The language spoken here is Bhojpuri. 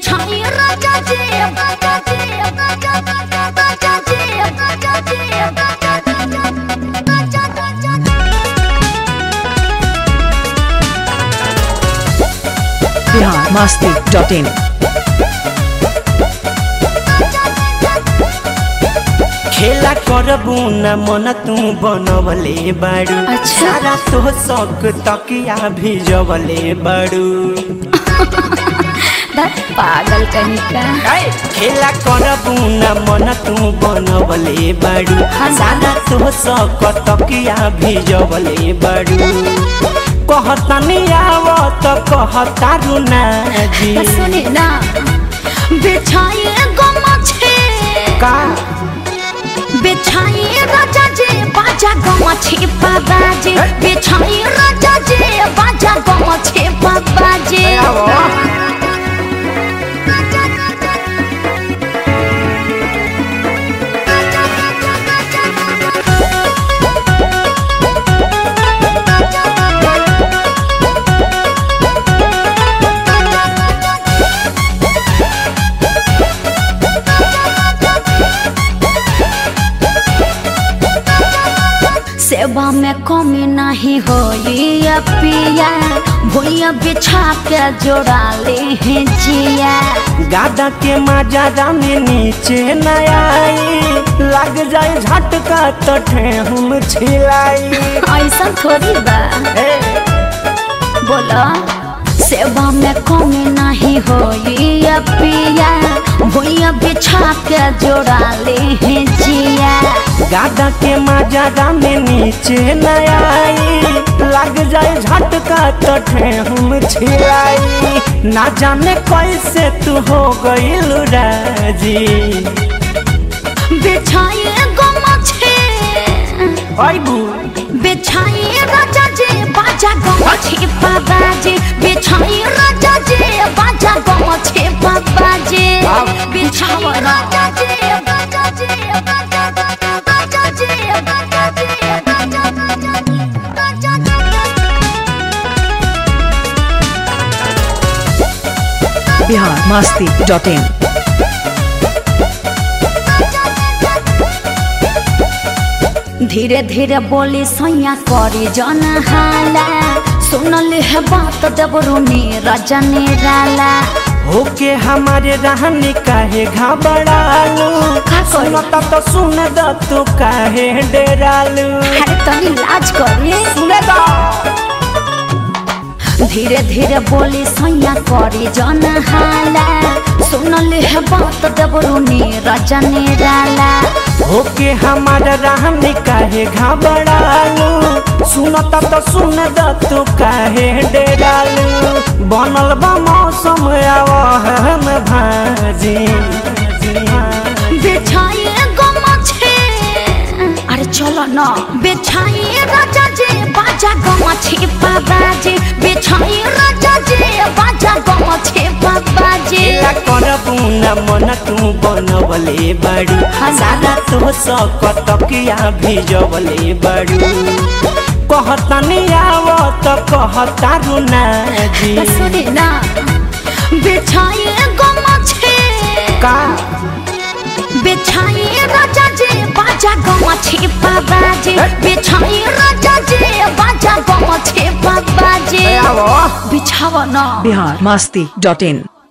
बिछाई राजा जी राजा जी राजा राजा जी राजा जी राजा राजा बिहार मस्ती डॉट इन खेला करबू न मन तू बनवले बाड़ू अच्छा। सारा तो शौक तकिया भिजवले बाड़ू दस पागल कहीं का ऐ, खेला करबू न मन तू बनवले बाड़ू सारा तो शौक तकिया भिजवले बाड़ू कहतनी आवत कहतारू ना जी तो सुनी ना बिछाई गमछे का बिछाई राजा जी बाजा गमछे बाबाजी बिछाई राजा जी बाजा गमछे बाबाजी आवो। सेवा में कमी नहीं होई या पिया भूया बिछा के जोड़ा ले हैं जिया गादा के मजा जाने नीचे न आई लग जाए झटका तो हम छिलाई ऐसा थोड़ी बा बोला सेवा में कमी नहीं होई या पिया भूया बिछा के जोड़ा ले हैं जिया गादा के मजा जाने नीचे न आई लग जाए झटका तो हम छिलाई ना जाने कैसे तू हो गई राजी बिछाई गमछे अबू बिछाई राजा जी बाजा गमछे बाबाजी बिछाई राजा जी बाजा गमछे बाबाजी बिछाई राजा जी राजा जी राजा राजा जी राजा जी राजा जी बिहार मस्ती डॉट इन धीरे धीरे बोली सैया करी जन हाला सुनल है बात देवरू नीरज निराला होके हमारे रहने काहे घबरालू का करी? सुनता तो सुन द तू काहे डेरालू अरे तनी लाज करी सुने दा धीरे धीरे बोली सैया करी जन हाला सुनल है बात देवरू नीरज निराला होके हमारा रहने काहे घबरालू सुनता तो सुन द तू काहे डेरालू बनल बा मौसम आवहन भाजी बिछाई गमछे अरे चलो न बिछाई राजा जी बाजा गमछे बाबाजी बिछाई राजा जी बाजा गमछे बाबाजी ला करबू न मन तू बनवले बाड़ू सारा तो सक तकिया भिजवले बाड़ू कहतनी आवत कहतारू ना जी तो सुनी ना बिछाई गमछे का बिछाई राजा जी बाजा गमछे बाबाजी बिछाई राजा जी बाजा गमछे बाबाजी आवो बिछावा ना बिहार मस्ती डॉट इन